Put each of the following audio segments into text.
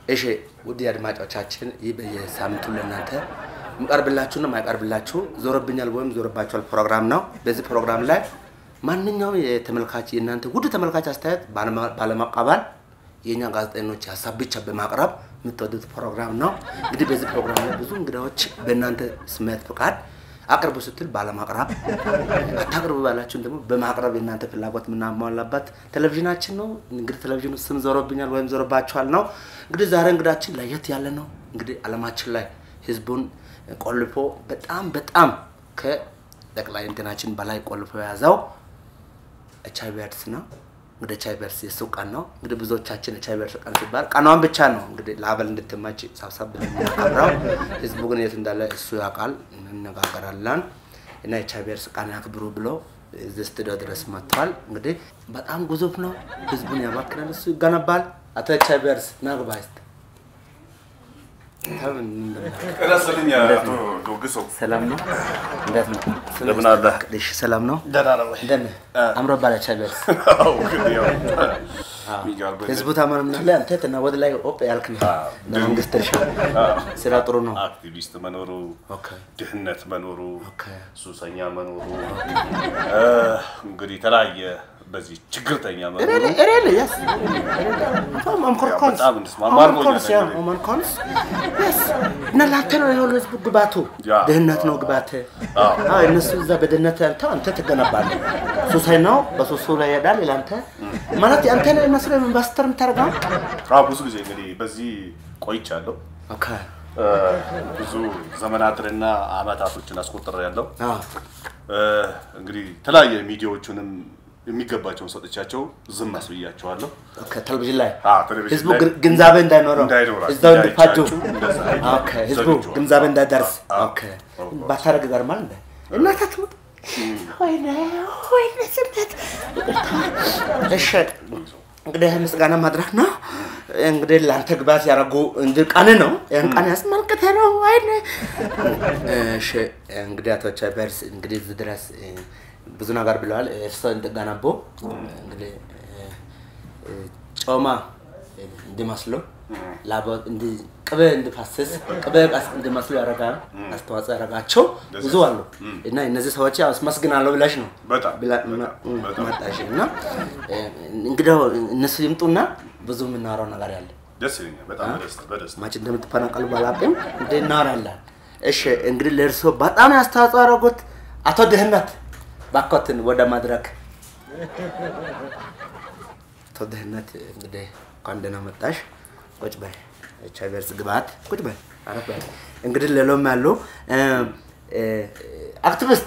እሺ ውድ አድማጮቻችን ይህ በየሳምንቱ ለእናንተ የሚቀርብላችሁና የማይቀርብላችሁ ዞረብኛል ወይም ዞረባችኋል ፕሮግራም ነው። በዚህ ፕሮግራም ላይ ማንኛውም የተመልካች የእናንተ ውድ ተመልካች አስተያየት ባለማቃባል የእኛ ጋዜጠኞች ሀሳብ ብቻ በማቅረብ የምትወዱት ፕሮግራም ነው። እንግዲህ በዚህ ፕሮግራም ላይ ብዙ እንግዳዎች በእናንተ ስሜት ፍቃድ አቅርቡ ስትል ባለማቅረብ አታቅርቡ ባላችሁን ደግሞ በማቅረብ የእናንተ ፍላጎት የምናሟላበት ቴሌቪዥናችን ነው። እንግዲህ ቴሌቪዥኑ ስም ዞሮብኛል ወይም ዞሮባችኋል ነው። እንግዲህ ዛሬ እንግዳችን ለየት ያለ ነው። እንግዲህ አለማችን ላይ ህዝቡን ቆልፎ በጣም በጣም ከጠቅላይ እንትናችን በላይ ቆልፎ የያዘው ኤች አይ ቪ ኤድስ ነው። እንግዲህ ኤች አይ ቪ ኤድስ የሱ ቀን ነው። እንግዲህ ብዙዎቻችን ኤች አይ ቪ ኤድስ ቀን ሲባል ቀኗን ብቻ ነው እንግዲህ ለአበል እንድትመች ሳብሳብ ብለን የምናከብረው። ህዝቡ ግን የት እንዳለ እሱ ያውቃል። እንነጋገራለን እና ኤች አይ ቪ ኤድስ ቀን ያክብሩ ብሎ እዚህ ስቱዲዮ ድረስ መጥቷል። እንግዲህ በጣም ግዙፍ ነው። ህዝቡን ያባክናል፣ እሱ ይገነባል። አቶ ኤች አይ ቪ ኤድስ ና ግባ እስኪ። ረስልኝ አቶ ዶግሶ ሰላም ነው? እንዴት ነው? እንደምን አለ? እሺ ሰላም ነው? ደህና ነው ወይ? እንደምን አምሮባል ኤች አይ ቪ ኤድስ አዎ፣ እንግዲህ ያው የሚገርም ህዝቡ ታመምናለ አንተ ትና ወደ ላይ ኦፕ ያልክ ነው። ለመንግስት እርሻ ስራ ጥሩ ነው። አክቲቪስት መኖሩ፣ ኦኬ ድህነት መኖሩ፣ ኦኬ ሱሰኛ መኖሩ እ፣ እንግዲህ የተለያየ በዚህ ችግርተኛ መኖሩ ሬሌ ሬሌ ያስ በጣም እንስማማ አድርጎኛል እንግዲህ። እና ለአንተ ነው የሁሉ ህዝቡ ግባቱ ያ። ድህነት ነው ግባት። አዎ እነሱ እዛ በድህነት አንተ አንተ ትገነባለህ። ሱሳይ ነው በሱሱ ላይ ይሄዳል። ለአንተ ማለት አንተ ነው መስሎ ኢንቨስተር የምታደርገው አዎ፣ ብዙ ጊዜ እንግዲህ በዚህ ቆይቻለሁ። ኦኬ እ፣ ብዙ ዘመናትንና አመታቶችን አስቆጥሬያለሁ። አዎ እ፣ እንግዲህ የተለያየ ሚዲያዎቹንም የሚገባቸውን ሰጥቻቸው ዝም አስብያቸዋለሁ። ኦኬ ቴሌቪዥን ላይ አዎ፣ ቴሌቪዥን ህዝቡ ላይ ግር- ግንዛቤ እንዳይኖረው እንዳይኖራቸው፣ እዛው እንዲፋጁ እንዳይቻችሁ፣ እንደዛ ኦኬ ህዝቡ ዘግቼዋለሁ። ግንዛቤ እንዳይደርስ አዎ፣ ኦኬ አዎ። ባታረግ ይገርማል እንደ እናታችሁ ወይኔ ወይኔ ስሜት ይቅርታ። እሺ እንግዲህ ምስጋና ማድረግ ነው እንግዲህ ለአንተ ግባት ያደረጉ እንድ ቀን ነው ያን ቀን ያስመልክተ ነው ወይኔ እሺ እንግዲህ አቶ ቻይበርስ እንግዲህ እዚህ ድረስ እ፣ ብዙ ነገር ብለዋል እርስዎ እንድገነቡ እንግዲህ እ፣ እ፣ ጮማ እንዲመስሉ ላቦ እንዲ ቅቤ እንዲፈስስ ቅቤ ቀስ እንዲመስሉ ያደርጋል አስተዋጽኦ ያደረጋቸው ብዙ አሉ እና እነዚህ ሰዎች ያው አስመስግናለሁ ብለሽ ነው በጣም ብላ- በጣም እ- በጣም መጣሽ እና እ፣ እንግዲህ እነሱ ይምጡና ብዙ የምናወራው ነገር ያለ ደስ ይለኛል። በጣም በደስታ በደስታ ማች እንደምትፈናቀሉ ባላቅም እንደ እናወራለን። እሺ እንግዲህ ለእርሶ በጣም ያስተዋጽኦ ያደረጉት አቶ ድህነት ባኮትን ወደ መድረክ አቶ ድህነት እንግዲህ እንኳን ደህና መጣሽ። ቁጭ በይ ኤች አይ ቪ ኤድስ ግብአት ቁጭ በይ አረፍ በይ። እንግዲህ ሌሎም ያሉ እ፣ እ፣ አክቲቪስት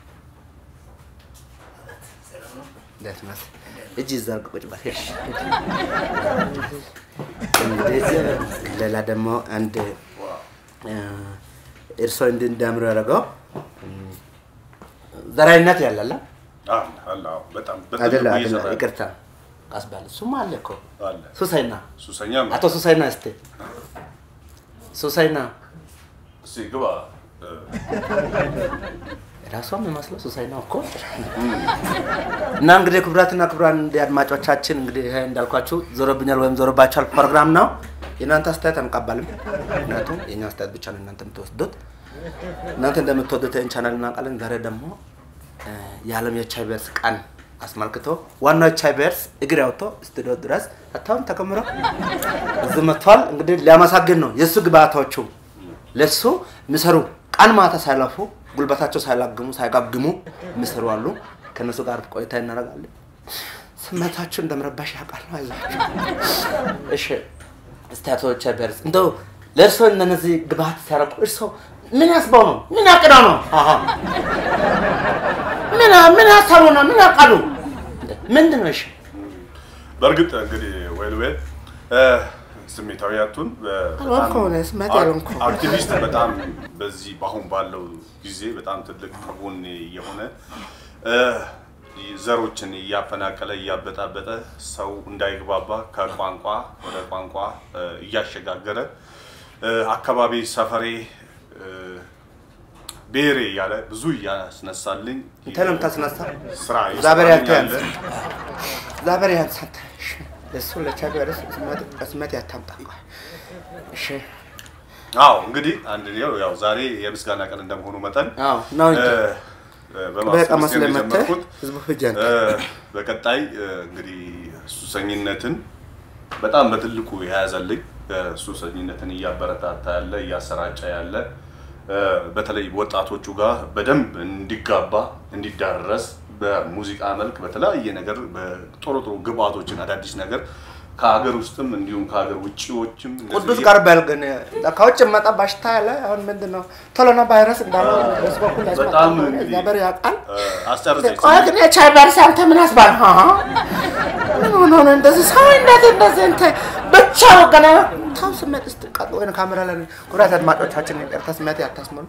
እንዴት ነህ? እጅ ይዘርግ ቁጭ በል እሺ። እንግዲህ ሌላ ደግሞ አንድ እ፣ እርስዎ እንዲ እንዲያምሩ ያደረገው እም፣ ዘራዊነት ያለላ አለ አለ አዎ፣ በጣም በጣም አይደለ አይደለ፣ እየሰራ ያለ ይቅርታ አስባል እሱማ አለ እኮ አለ ሱሳይና ሱሰኛም አቶ ሱሳይና እስቲ ሱሳይና እስኪ ግባ እ፣ ራሷም የሚመስለው ሱሳይና እኮ እና እንግዲህ ክቡራትና ክቡራን እንግዲህ አድማጮቻችን እንግዲህ ይሄ እንዳልኳችሁ ዞሮብኛል ወይም ዞሮባችኋል ፕሮግራም ነው። የእናንተ አስተያየት አንቀባልም። ምክንያቱም የእኛ አስተያየት ብቻ ነው እናንተ የምትወስዱት። እናንተ እንደምትወዱት ይህን ቻናል እናውቃለን። ዛሬ ደግሞ እ፣ የዓለም የኤች አይ ቪ ኤድስ ቀን አስመልክቶ ዋናው ኤች አይ ቪ ኤድስ እግር ያውጥቶ ስቱዲዮ ድረስ አታውን ተከምሮ እዚህ መጥቷል። እንግዲህ ሊያመሰግን ነው የእሱ ግብአቶቹ ለሱ የሚሰሩ ቀን ማታ ሳይለፉ ጉልበታቸው ሳይላግሙ ሳይጋግሙ የሚሰሩ አሉ። ከእነሱ ጋር ቆይታ እናደርጋለን። ስሜታችሁ እንደምረባሽ ያውቃል። አይዟችሁ። እሺ እስቲ አቶ ኤች አይ ቪ ኤድስ እንደው ለእርስዎ እነዚህ ግብአት ሲያረቁ እርስዎ ምን ያስበው ነው? ምን ያቅደው ነው? አሀ ምን ምን ያሰቡ ነው? ምን ያቃሉ? እንደ ምንድን ነው? እሺ በእርግጥ እንግዲህ ዌል ዌል እ፣ ስሜታዊ አቱን አልሆንኩም እኔ ስሜት አልሆንኩም። አክቲቪስት በጣም በዚህ በአሁን ባለው ጊዜ በጣም ትልቅ ከጎኔ የሆነ እ፣ ዘሮችን እያፈናቀለ እያበጣበጠ ሰው እንዳይግባባ ከቋንቋ ወደ ቋንቋ እ፣ እያሸጋገረ እ፣ አካባቢ ሰፈሬ እ፣ ብሔሬ እያለ ብዙ እያስነሳልኝ አንተ ነው የምታስነሳ? ስራ እግዚአብሔር እየሰራልኝ ያንተ ያለ እግዚአብሔር ያንተ አንተ። እሺ እሱ ለቻቢያርስ ስመት ያታምጣ እሺ አዎ እንግዲህ አንድ ያው ያው ዛሬ የምስጋና ቀን እንደመሆኑ መጠን አዎ ነው እንጂ እ፣ በቃ በማስመስገን መስለህ መተህ የጀመርኩት ህዝቡ ሂጅ አንተ። እ፣ በቀጣይ እ፣ እንግዲህ ሱሰኝነትን በጣም በትልቁ የያዘልኝ እ፣ ሱሰኝነትን እያበረታታ ያለ እያሰራጨ ያለ እ፣ በተለይ ወጣቶቹ ጋር በደንብ እንዲጋባ እንዲዳረስ በሙዚቃ መልክ በተለያየ ነገር በጥሩ ጥሩ ግብአቶችን አዳዲስ ነገር ከሀገር ውስጥም እንዲሁም ከሀገር ውጭዎችም እንደዚህ ቅዱስ ቀርበል ግን ከውጭ መጣ ባሽታ ያለ አሁን ምንድን ነው ቶሎና ቫይረስ እንዳለው በሱ በኩል በጣም ያስመጣል እንግዲህ እግዚአብሔር ያውቃል። እ፣ አስጨርሰኝ ቆይ ግን የቻይበርስ አንተ ምን አስባል? ሀ ምን ሆኖ ነው እንደዚህ ሰው እንደዚህ እንደዚህ እንትን ብቻው ገና ታው ስሜት እስቲ ቀጥ ወይ ካሜራ ላይ ኩራት አድማጮቻችን ይቅርታ ስሜት ያታስመሉ።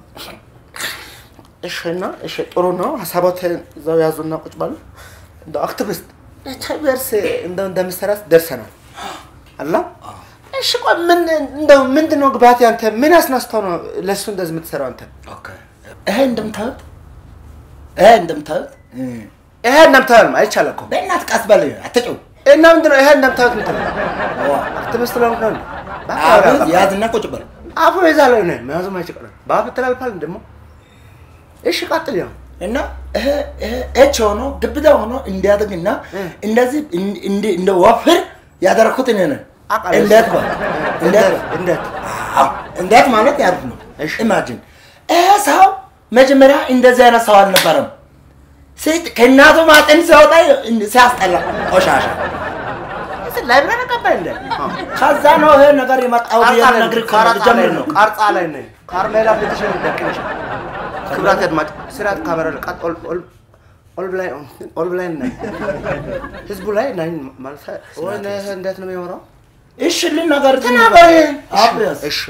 እሺ እና እሺ ጥሩ ነው። ሀሳቦትን እዛው ያዙና ቁጭ ባሉ እንደ አክቲቪስት ቻይበርስ እንደው እንደምሰራስ ደርሰናል አላ እሺ ቆይ ምን እንደው ምንድን ነው ግባት ያንተ ምን አስነስተው ነው ለእሱ እንደዚህ የምትሰራው አንተ? ኦኬ። ይሄ እንደምታዩት ይሄ እንደምታዩት እ፣ ይሄ እንደምታየው አይቻልም እኮ በእናትህ ቀስ በል አትጩህ። እና ምንድን ነው ይሄ እንደምታዩት ምትል ዋ፣ አክቲቪስት ስለሆንክ ነው እንዴ? አብዝ ያዝና ቁጭ በል። አፉ ይዛለው ነው መያዙም አይችልም። በአፍ ትላልፋል ደግሞ እሺ ቀጥል ያው እና ይሄ ይሄ ኤች ሆኖ ግብዳ ሆኖ እንዲያድግና እ። እንደዚህ እን- እንዲ- እንደ ወፍር ያደረኩት እኔ ነኝ። አውቃለሁ። እንዴት በል እንዴት በል እንዴት አዎ፣ እንዴት ማለት ያሉት ነው። እሺ። ኢማጂን ይሄ ሰው መጀመሪያ እንደዚህ አይነት ሰው አልነበረም። ሴት ከእናቱ ማጠን ሲወጣ ሲያስጠላ ቆሻሻ። እዚህ ላይብረሪ ገባኝ እንደ ከዛ ነው ይሄ ነገር የመጣው ብዬ ልነግርህ እኮ ነው፣ ልጀምር ነው። ቀርጻ ላይ ነኝ ካርሜላ ፊትሽን ደቅንሽ ክብራት አድማጭ ስራት ካሜራ ላይ ቀጥ ኦል ኦል ኦል ብላይ ኦል ብላይ ነኝ ህዝቡ ላይ ነኝ ማለት ወይ ነህ እንዴት ነው የሚያወራው? እሺ ልናገር ተናገሪ። አብረስ እሺ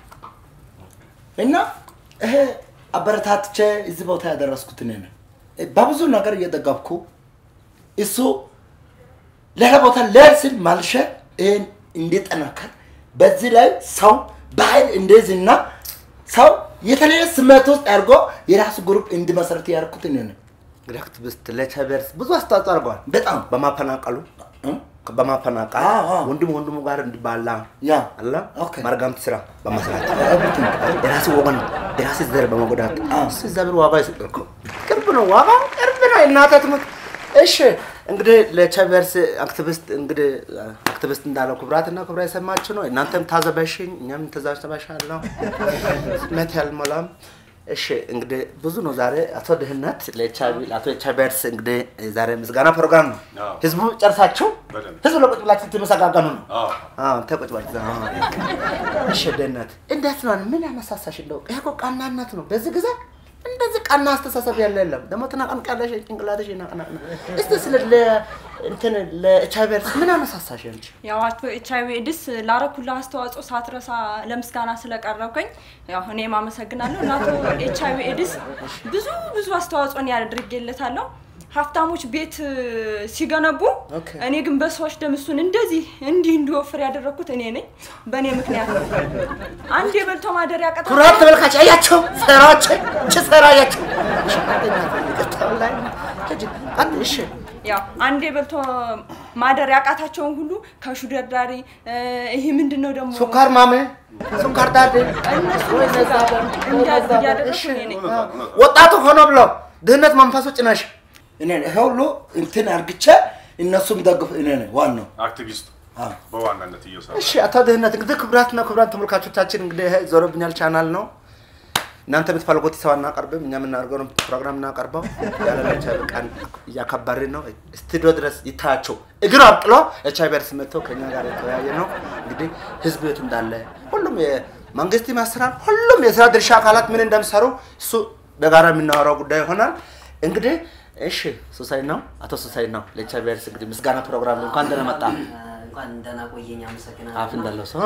እና ይሄ አበረታትቼ እዚህ ቦታ ያደረስኩት እኔ ነኝ። በብዙ ነገር እየደገፍኩ እሱ ሌላ ቦታ ልሄድ ስል ማልሸ ይህን እንዲጠናከር በዚህ ላይ ሰው በኃይል እንደዚህና ሰው የተለየ ስሜት ውስጥ አድርጎ የራሱ ግሩፕ እንዲመሰረት ያደርኩት እኔ ነኝ። እንግዲህ አክቲቪስት ለቻይበርስ ብዙ አስተዋጽኦ አድርገዋል። በጣም በማፈናቀሉ እ? በማፈናቀል አዎ፣ አዎ። ወንድም ወንድሙ ጋር እንዲባላ ያ አላ ኦኬ። መርጋምት ስራ በመስራት everything። የራስ ወገን የራስ ዘር በመጎዳት አዎ። እሱ እግዚአብሔር ዋጋ ይሰጣል እኮ ቅርብ ነው ዋጋ ቅርብ ነው እናተ ትምህርት እሺ እንግዲህ ለቻይበርስ አክቲቪስት እንግዲህ አክቲቪስት እንዳለው ክብራትና ክብራ የሰማችሁ ነው እናንተም ታዘበሽኝ እኛም ተዛዝተበሻለሁ ስሜት ያልሞላም እሺ እንግዲህ ብዙ ነው ዛሬ አቶ ድህነት ለኤችአይቪ ለአቶ ቻይበርስ እንግዲህ ዛሬ ምስጋና ፕሮግራም ነው አዎ። ህዝቡ ጨርሳችሁ በደንብ። ህዝቡ ለቁጭ ብላችሁ ትመሰጋገኑ ነው አዎ አዎ ተቆጭ ባጭ እሺ ደህንነት እንዴት ነው ምን ያነሳሳሽ እንደው ይሄ እኮ ቀናነት ነው በዚህ ጊዜ እንደዚህ ቀና አስተሳሰብ ያለ የለም ደግሞ ትናቀንቃለሽ ጭንቅላትሽ ይናቀናቅ እስቲ ስለ ለ እንትን ለኤችአይቪ ምን አነሳሳሽ አንቺ ያው አቶ ኤች አይቪ ኤድስ ላረኩልህ አስተዋጽኦ ሳትረሳ ለምስጋና ስለቀረብከኝ ያው እኔም አመሰግናለሁ። እና አቶ ኤች አይቪ ኤድስ ብዙ ብዙ አስተዋጽኦን ያደርግለታለሁ። ሀብታሞች ቤት እ, ሲገነቡ ኦኬ። እኔ ግን በሰዎች ደም እሱን እንደዚህ እንዲህ እንዲወፍር ያደረግኩት እኔ ነኝ። በእኔ ምክንያት ነው። አንድ የበልቶ ማደሪያ ቀጣ ኩራት ተመልካች አያቸው ስራዎች ች ስራ አያቸው እሺ ያው አንድ የበልቶ ማደሪያ ያቃታቸውን ሁሉ ከሹደርዳሪ እ, ይሄ ምንድን ነው ደግሞ ሱካር ማሜ ሱካር ዳዴ እነሱ ወይ ነዛ እንደዚህ እያደረግኩ እኔ ነኝ። ወጣቱ ሆኖ ብሎ ድህነት መንፈሱ ጭነሽ እኔ ነኝ። ይሄ ሁሉ እንትን አርግቼ እነሱም ደግፍ እኔ ነኝ ዋናው። አክቲቪስት አዎ። በዋናነት እየሰራ እሺ አቶ ድህነት እንግዲህ ክቡራትና ክቡራን ተመልካቾቻችን እንግዲህ ይሄ ዞሮብኛል ቻናል ነው። እናንተ የምትፈልጉት ሰው አናቀርብም። እኛ የምናደርገው ነው ፕሮግራም እናቀርበው ያለ ኤች አይቪ ቀን እያከበርን ነው። ስቱዲዮ ድረስ ይታያቸው እግር አብቅሎ ኤች አይቪ እርስ መጥቶ ከኛ ጋር የተወያየ ነው። እንግዲህ ህዝብ የት እንዳለ ሁሉም የመንግስት ያስራል። ሁሉም የስራ ድርሻ አካላት ምን እንደሚሰሩ እሱ በጋራ የምናወራው ጉዳይ ይሆናል። እንግዲህ እሺ ሱሳይ ነው አቶ ሱሳይ ነው ለኤች አይቪ እርስ እንግዲህ ምስጋና ፕሮግራም ነው። እንኳን ደህና መጣ እንኳን ደህና ቆየኝ። አመሰግናለሁ። አፍ እንዳለው ሰው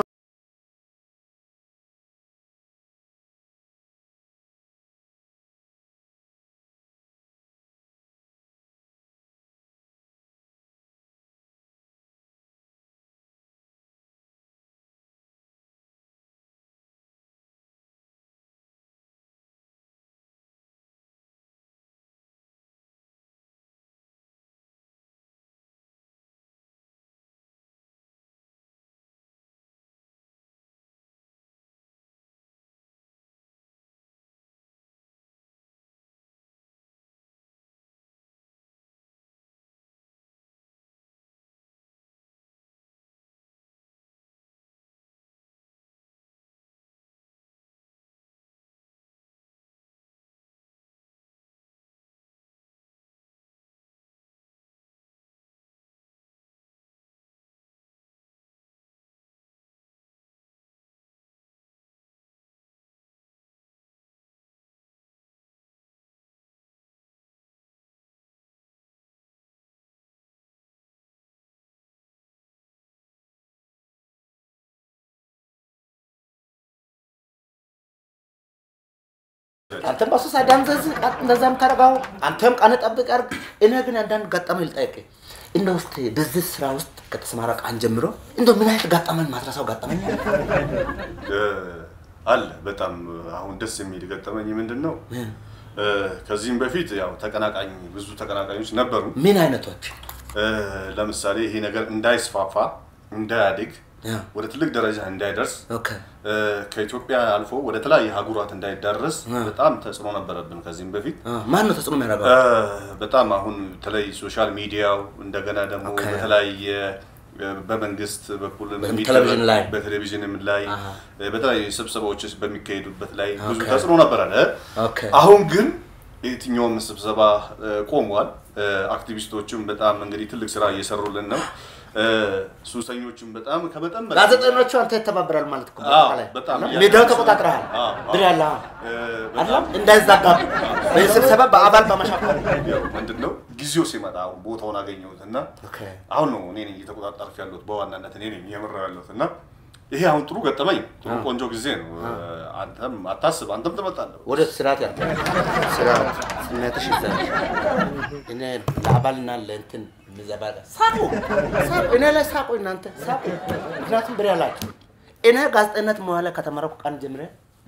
አንተም በሱ ሳዳምዘዝ እንደዛ የምታደርገው አንተም ቀን ጠብቅ አድርግ። እኔ ግን አንዳንድ ገጠመኝ ልጠይቅህ። እንደ ውስጥ በዚህ ስራ ውስጥ ከተሰማራ ቀን ጀምሮ እንደ ምን አይነት ገጠመኝ ማትረሳው ገጠመኝ አለ? እ፣ አለ በጣም አሁን ደስ የሚል ገጠመኝ ምንድን ነው? እ፣ ከዚህም በፊት ያው ተቀናቃኝ ብዙ ተቀናቃኞች ነበሩ። ምን አይነቶች? እ፣ ለምሳሌ ይሄ ነገር እንዳይስፋፋ እንዳያድግ ያ። ወደ ትልቅ ደረጃ እንዳይደርስ ኦኬ እ፣ ከኢትዮጵያ አልፎ ወደ ተለያየ ሀገራት እንዳይዳረስ በጣም ተጽዕኖ ነበረብን ከዚህም በፊት አ፣ ማን ነው ተጽዕኖ የሚያደርገው? እ፣ በጣም አሁን በተለይ ሶሻል ሚዲያው እንደገና ደግሞ ኦኬ። በተለያየ እ፣ በመንግስት በኩል የሚደረግ- ቴሌቪዥን ላይ። በቴሌቪዥንም ላይ አሃ። እ፣ በተለያዩ ስብሰባዎች በሚካሄዱበት ላይ ብዙ ኦኬ። ተጽዕኖ ነበረ። ኦኬ አሁን ግን የትኛውም ስብሰባ እ፣ ቆሟል። እ፣ አክቲቪስቶችም በጣም እንግዲህ ትልቅ ስራ እየሰሩልን ነው። እ፣ ሱሰኞችም በጣም ከመጠን በላይ ጋዜጠኞቹ አንተ ይተባበራል ማለት እኮ አዎ፣ በአጠቃላይ። በጣም ሚዲያው ተቆጣጥረሃል አዎ፣ አዎ። ብር ያለ እ፣ አይደለም በጣም እንዳይዛጋ በዚህ ስብሰባ በአባል በመሻፈል ያው ምንድን ነው ጊዜው ሲመጣ አሁን ቦታውን አገኘሁት እና ኦኬ አሁን ነው እኔ ነኝ እየተቆጣጠርኩ ያለሁት በዋናነት እኔ ነኝ እየመራሁ ያለሁት እና ይሄ አሁን ጥሩ ገጠመኝ ጥሩ ቆንጆ ጊዜ ነው። አንተም አታስብ፣ አንተም ትመጣለህ። ወደ ስርዓት ያለ ስርዓት ስሜትሽ ይዘሽ እኔ ለአባልና ለእንትን ምዘባለ ሳቁ ሳቁ እኔ ላይ ሳቁ እናንተ ሳቁ። ምክንያቱም ብር ያላችሁ እኔ ጋዜጠኝነት መዋለ ከተመረኩ ቀን ጀምሬ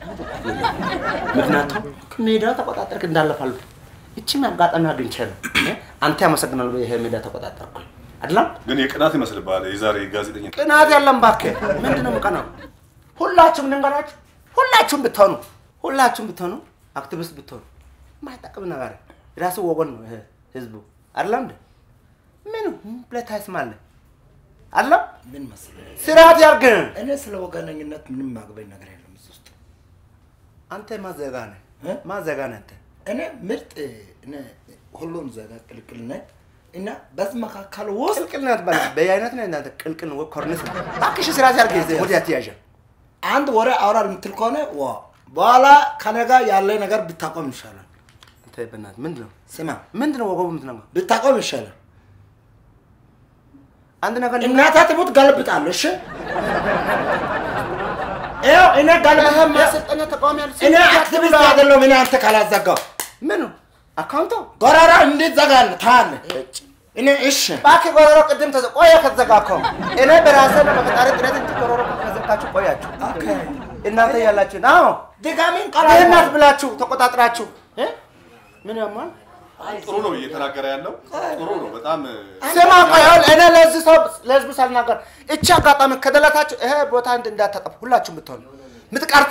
ምክንያቱም ሜዳው ተቆጣጠርክ እንዳለፋሉ እቺም አጋጣሚ አግኝቼ ነው እ? አንተ ያመሰግናል ይሄ ሜዳ ተቆጣጠርኩኝ አይደለም ግን የቅናት ይመስልብሃል የዛሬ ጋዜጠኛ ቅናት ያለም እባክህ ምንድን ነው የምቀናው? ሁላችሁም ልንገራችሁ፣ ሁላችሁም ብትሆኑ ሁላችሁም ብትሆኑ አክቲቪስት ብትሆኑ ማይጠቅም ነገር የራሱ ወገን ነው ይሄ ህዝቡ አይደለም እንዴ? ምን ብለህ ታይስማለህ? አይደለም ምን መሰለህ ስርዓት ያርግ። እኔ ስለ ወገነኝነት ምንም ማግበኝ ነገር የለም እዚህ ውስጥ አንተ ማዘጋ ነህ እ? ማዘጋ ነህ አንተ እኔ ምርጥ እኔ ሁሉም ዘጋ ቅልቅል ነኝ እና በዚህ መካከል ውስጥ ቅልቅል ናት ባለ በየአይነት ነው እናንተ ቅልቅል ነው ኮርኒስ ነው። እባክሽ ስርዓት ያርግ። ወዲያ አትያዣ አንድ ወሬ አውራል የምትል ከሆነ ዋ በኋላ ከኔ ጋር ያለ ነገር ብታቆም ይሻላል። አንተ በእናትህ ምንድን ነው ስማ ምንድን ነው ወገቡ የምትነግረው? ብታቆም ይሻላል። አንድ ነገር እናታ ትሙት ገለብጣለሁ። እሺ ይኸው እኔ ገለብ ማሰልጠኛ ተቃዋሚ ያሉ እኔ አክቲቪስት አይደለሁም። እኔ አንተ ካላዘጋው ምን ነው አካውንቶ ጎረራ እንዴት ዘጋለ ታለ እኔ እሺ እባክህ ጎረሮ ቅድም ተዘ ቆየ ከተዘጋ እኮ እኔ በራሴ ነው በፈጣሪ ጥረት እንጂ ጎረሮ ከዘጋችሁ ቆያችሁ እናንተ ያላችሁ አዎ ድጋሚን ቃል ይህናት ብላችሁ ተቆጣጥራችሁ እ? ምን ያሟል ጥሩ ነው እየተናገረ ያለው ጥሩ ነው በጣም ስማ ቆይ አሁን እኔ ለዚህ ሰው ለህዝቡ ሳልናገር እቺ አጋጣሚ ከደለታችሁ ይሄ ቦታ እንድ እንዳታጠፉ ሁላችሁም ብትሆኑ ምትቀርጹ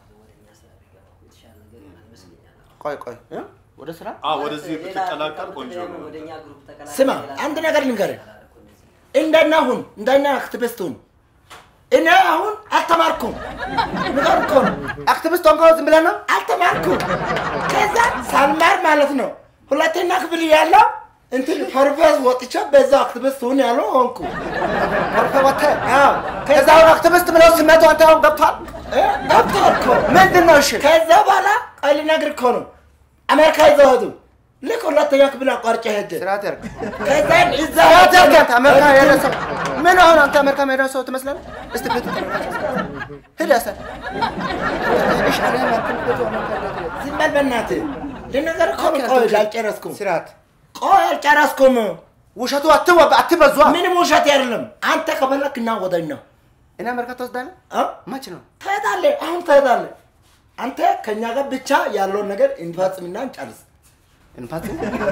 ቆይ ቆይ እ? ወደ ስራ አ ወደዚህ ብትቀላቀል ቆንጆ ነው። ወደኛ ግሩፕ ተቀላቀል። ስማ አንድ ነገር ልንገርህ እንደና ሁን እንደና አክቲቪስት ሁን እኔ አሁን አልተማርኩም ንገር እኮ ነው አክቲቪስት ሆንከው ዝም ብለህ ነው አልተማርኩም ከዛ ሳልማር ማለት ነው ሁለተኛ ክፍል ያለው እንትን ፐርፌስ ወጥቼ በዛው አክቲቪስት ሁን ያለው ሆንኩ ወተ ከዛ አሁን አክቲቪስት ብለው ስመቱ አንተ አሁን ገብቷል እ? ገብቶሃል እኮ ምንድን ነው እሺ ከዛ በኋላ ቆይ ልነግርህ እኮ ነው አሜሪካ ይዘው ሄዱ ልክ ሁለተኛ ክፍል አቋርጬ ሄደ ስርዓት ያርግ ከዛ እዛ ስርዓት ያርግ አንተ አሜሪካ የሄደ ሰው ምን አሁን አንተ አሜሪካ የሄደ ሰው ትመስላለህ እስቲ ፊቱ ሂድ ያሰ እሺ እኔ ያልኩህ ፊቱ አሜሪካ የሄደ ዝም በል በእናትህ ልነግርህ እኮ ነው ቆይ አልጨረስኩም ስርዓት ቆይ አልጨረስኩም ውሸቱ አትወ- አትበዟ ምንም ውሸት አይደለም አንተ ከፈለክ እና ወደኝ ነው እኔ አሜሪካ ትወስዳለህ እ? መች ነው ትሄዳለህ አሁን ትሄዳለህ አንተ ከእኛ ጋር ብቻ ያለውን ነገር እንፈጽምና እንጨርስ እንፋት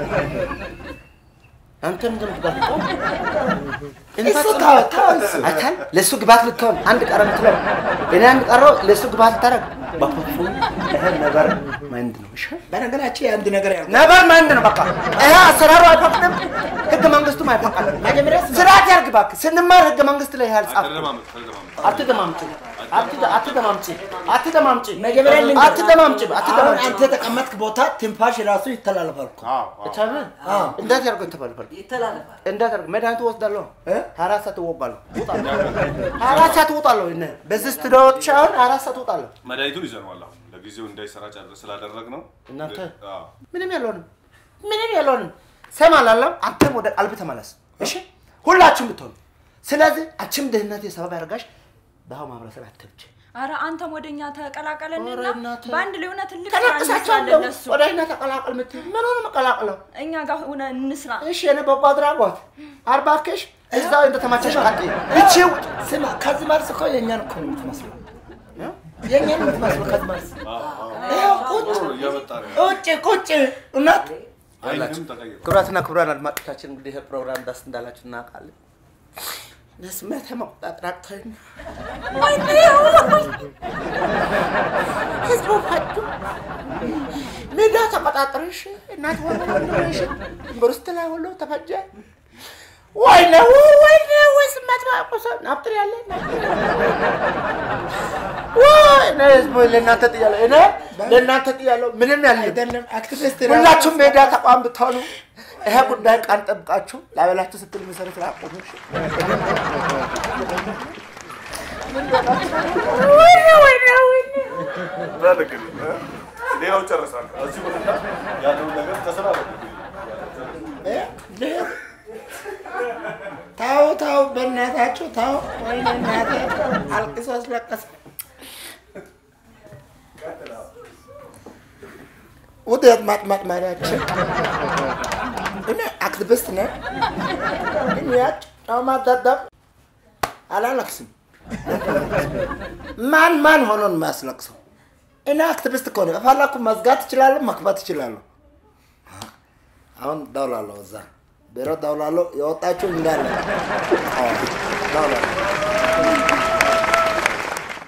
አንተ ምንድን ነው ትባል እሱ ተው ተው እሱ አይታል ለእሱ ግባት ልትሆን አንድ ቀረ ምትለው እኔ አንድ ቀረው ለእሱ ግባት ልታደርግ በፉፉ ይሄ ነበር ማይንድ ነው እሺ በነገራችን የአንድ ነገር ያልኩህ ነበር ማይንድ ነው በቃ ይሄ አሰራሩ አይፈቅድም ህገ መንግስቱም አይፈቅድም መጀመሪያ ስማ። ስርዓት ያርግ እባክህ ስንማር ህገ መንግስት ላይ ያህል ጻፍ ተለማመጥ ተለማመጥ አትደማምጪ አትደ- አትደማምጪ አትደማምጪ መጀመሪያ ልንገርህ። አትደማምጪ አሁን አትደማምጪ አንተ የተቀመጥክ ቦታ ትንፋሽ ራሱ ይተላለፋል እኮ አዎ አዎ እቻምን እንዴት ያርገው ተባልፈል ይተላለፋል። እንዴት ያርገው መድኃኒቱ ወስዳለሁ እ? ሀያ አራት ሰዓት እወጋለሁ እወጣለሁ ሀያ አራት ሰዓት እወጣለሁ እነ በዚህ ስቱዲዮዎች አሁን ሀያ አራት ሰዓት እወጣለሁ መድኃኒቱን ይዘነዋል አሁን ለጊዜው እንዳይሰራጭ አድርገን ስላደረግ ነው እናንተ? አዎ ምንም ያለውንም ምንም ያለውንም ሰማ ላለም አንተም ወደ ቀልብ ተመለስ እሺ ሁላችሁም ብትሆኑ ስለዚህ አንቺም ድህነት የሰበብ ያደርጋሽ በአሁ ማህበረሰብ አትብች አረ አንተም ወደኛ ተቀላቀለንና ኧረ እናቴ። በአንድ ላይ ሆነ ትልቅ ስራ ተነቅሳቸዋለሁ እንስራለን ለሱ ወደ እኛ ተቀላቀል ምትል ምን ሆነ መቀላቅለው እኛ ጋር ሆነ እንስራ እሺ የኔ በጎ አድራጎት አርባክሽ እዛው እንደተማቸሽ ቀጥይ። እቺ ስማ ከዚህ መልስ እኮ የእኛን እኮ ነው የምትመስለው የእኛን ነው የምትመስለው ከዚህ መልስ ይኸው ቁጭ እያመጣ ነው። ቁጭ ቁጭ እውነት አይንም ተቀይሯል። ክቡራትና ክቡራን አድማጮቻችን እንግዲህ ይህ ፕሮግራም ደስ እንዳላችሁ እናውቃለን። ስሜት መቆጣጠር አቅቶኝ ነው። ህዝቡ ፈዱ ሜዳ ተቆጣጠረሽ እናት ሆነ ወንድሽ ዩኒቨርሲቲ ላይ ሁሉ ተፈጀ። ወይኔ ወይኔ ወይ ስማት ማቆሰ ናፍጥር ያለ ወይኔ ህዝቡ ለእናንተ ጥያለሁ እኔ ለእናንተ ጥያለሁ ምንም ያለ አይደለም አክቲቪስት ሁላችሁም ሜዳ ተቋም ብትሆኑ ይሄ ጉዳይ ቃል ጠብቃችሁ ላበላችሁ ስትል መሰረት ላቆሙ በል እንግዲህ እ? ሌላው ጨርሳለሁ። እዚህ ቦታ ያለውን ነገር ተሰራረ ታው ታው በእናታችሁ ታው ወይኔ እናቴ አልቅሶ አስለቀሰ ውጤት ማጥማጥማሪያችን እኔ አክቲቪስት ነኝ ግን ያጭ ጫማ ደደብ አላለቅስም ማን ማን ሆኖ ነው የሚያስለቅሰው እኔ አክቲቪስት እኮ ነኝ ከፈለኩ መዝጋት እችላለሁ መክፈት እችላለሁ አሁን ደውላለሁ እዛ ቢሮ ደውላለሁ የወጣችሁ እንዳለ አዎ፣ ደውላለሁ